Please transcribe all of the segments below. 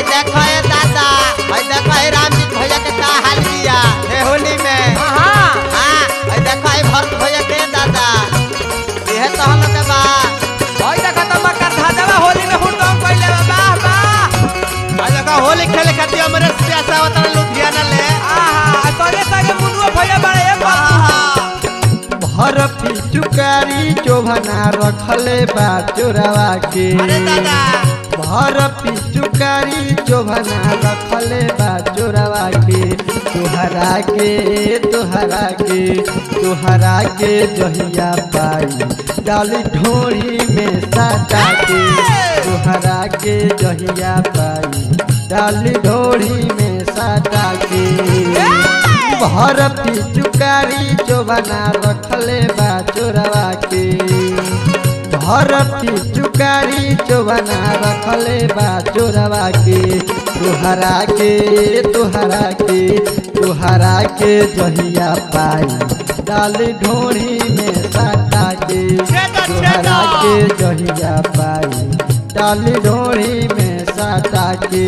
देखो ए दादा हई देखो ए रामजीत भैया के का हाल किया हे होली में हाँ हां हई देखो ए भरत भैया के दादा यह तो हम के बा ओई देखा तो मकर धाजवा होली में हुड़दम कइले बा वाह वाह आ देखो होली खेले खातिर हमरे सियासा वतन लुधियाना ले आहा तोरे संगे मुनुआ भैया बड़े ए बाबू भर पिचुकारी चोभना रखले बा चोरावा के अरे दादा भर पिचुकारी चोभना रखले बा चोरावा के तुहरा के तुहरा के तुहरा के जहिया पाई डाली ढोरी में साटा के तुहरा के जहिया पाई डाली ढोरी में साटा के भर पिचुकारी चोबना रखले बा चोरवा के भर पिचुकारी चोबना रखले बा चोरवा के तुहरा के तुहरा के तुहरा के जहिया पाई डाली ढोरी में साटा के तुहरा के जहिया पाई डाली ढोरी में साटा के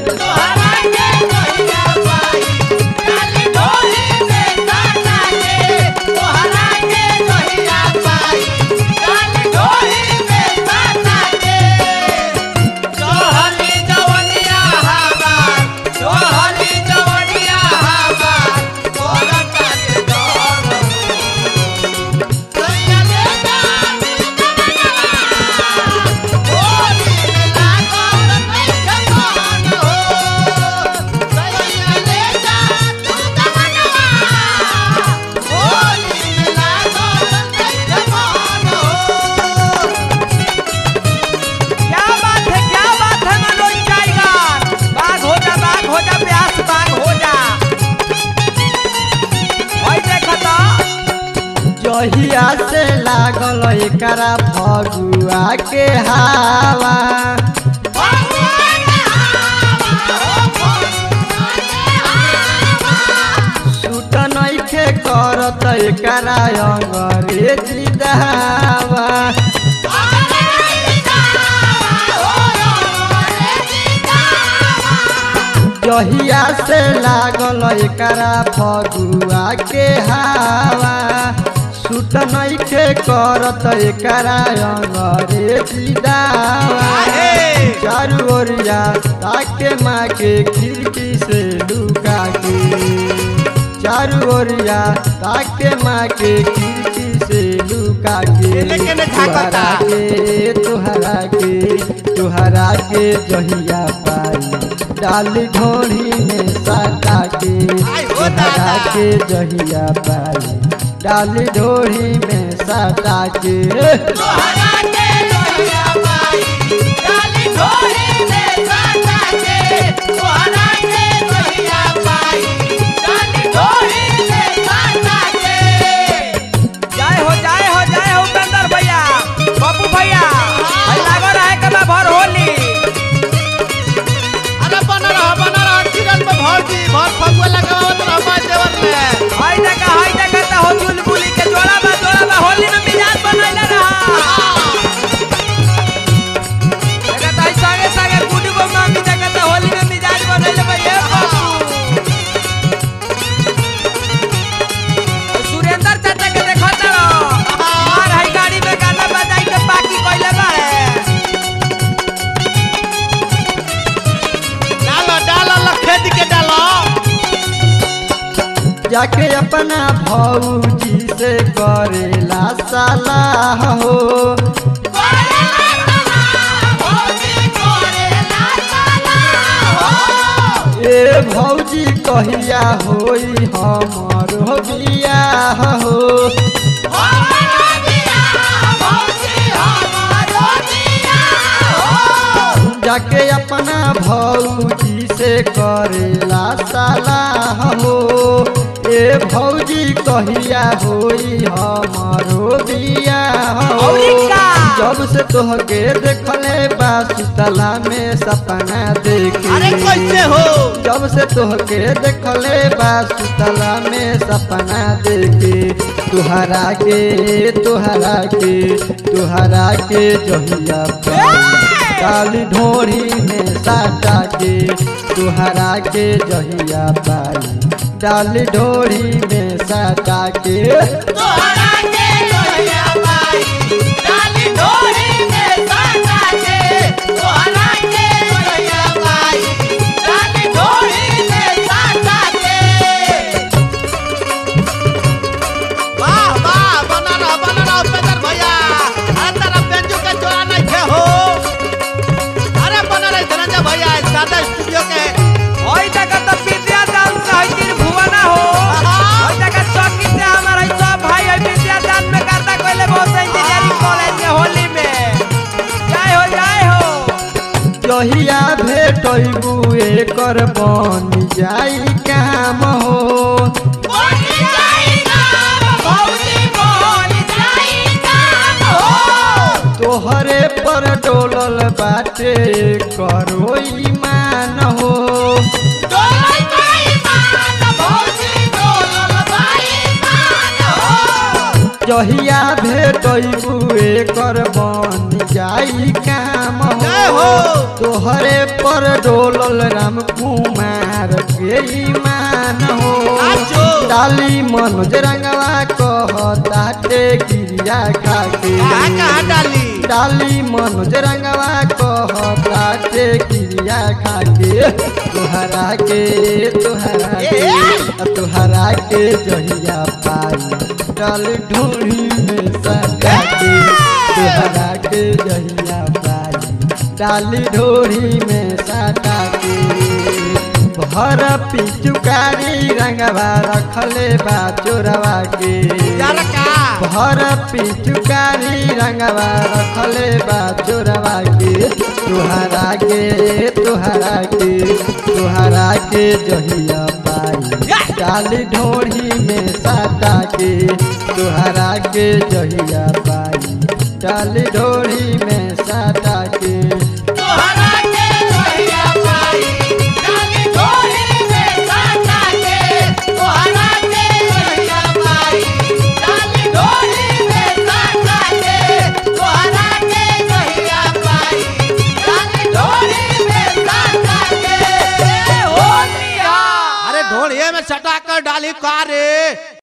क्या बात है क्या बात है मनोज टाइगर बाघ हो जा बाघ हो जा प्यास बाघ हो जा ओई देखा तो जहिया से लागल एकरा फगुआ के हावा सूट नइखे करत एकरा अंग्रेजी दहावा जहिया से लागल एकरा फगुआ के हावा सूट नइखे करत एकरा अंग्रेजी दावा चारू ओरिया ताके माँ के खिड़की से लुका के चारू ओरिया ताके माँ के खिड़की से लुका के लेकिन झांकता। तुहरा के तुहरा के तुहरा के जहिया पाई डाली ढोरी में साटा के आई हो तुहरा दादा। के जहिया पाई डाली ढोरी में साटा के जय हो जय हो जय हो उपेंद्र भैया पप्पू भैया भाई लागो रहे के बा भर होली अरे बना रहा बना रहा किरण में भौजी भर फगुआ लगावत रहा मैं देवर में हाय देखा हाय देखा त हो चुलबुली के जोड़ा बा जोड़ा बा होली में मिजाज बनैले रहा देखा त संगे संगे गुडू को मांगी देखा त होली में मिजाज बनैले बा ये बाबू सुरेंद्र चाचा के देखा त मार हाई गाड़ी में गाना बजाई के बाकी कइले बाड़े डालो डालो लखेद के डालो जाके अपना भौजी से करेला सलाह हो ए भौजी कहिया होई हमरो बियाह हो जाके अपना भौजी से करेला सलाह हो ए भौजी कहिया होई हमारो बियाह हो औरी का? जब से तोहके देखले बा सुतला में सपना देखे अरे कैसे हो जब से तोहके देखले बा सुतला में सपना देखे तुहरा के तुहरा के तुहरा के जहिया पाई डाली ढोरी में साटा के तुहरा के जहिया पाई डाली ढोरी में साटा के तोहरा के लोहिया बाई डाली ढोरी में साटा के तोहरा के लोहिया बाई डाली ढोरी में साटा के वाह वाह बना रहा बना रहा उपेंद्र भैया अरे तेरा बेंजू के जोड़ा नहीं थे हो अरे बना रहे धनंजय भैया इस सादा स्टूडियो के ओई जगह तो विद्या दान से है तीन भुवना हो ओई जगह चौकी से हमारा ई सब भाई है विद्या दान में करता कोइले बहुत इंजीनियरिंग कॉलेज में होली में जय हो जय हो जहिया भेटबू एकर बन जाई काम हो बोली जाई काम भौजी बोली जाई काम हो तोहरे पर डोलल बाटे करो ईमान हो डोलल बाई मान भौजी डोलल बाई मान हो जहिया भेटबू एकर बन जाई काम जय हो हो। तोहरे पर डोलल राम कुमार के ईमान हो आजो। डाली मनोज रंगवा कहताटे गिरिया खाके कहाँ कहाँ डाली डाली मनोज रंगवा कहताटे गिरिया खाके तुहरा के तुहरा के तुहरा के जहिया पाई डाल ढोली में सजा के तुहरा के जहिया पाई डाली ढोली में सटा के भर पिचुकारी रंगवा रखले बा चोरवा के यार का भर पिचुकारी रंगवा रखले बा चोरवा के तुहरा के तुहरा के तुहरा के जहिया पाई डाली ढोढ़ी में साटा के तुहरा के जहिया पाई डाली ढोढ़ी में साटा के तोहरा के लोहिया बाई डाली ढोली में साटा के तोहरा के लोहिया बाई डाली ढोली में साटा के तोहरा के लोहिया बाई डाली ढोली में साटा के होलिया अरे ढोलिया में सटा कर डाली का रे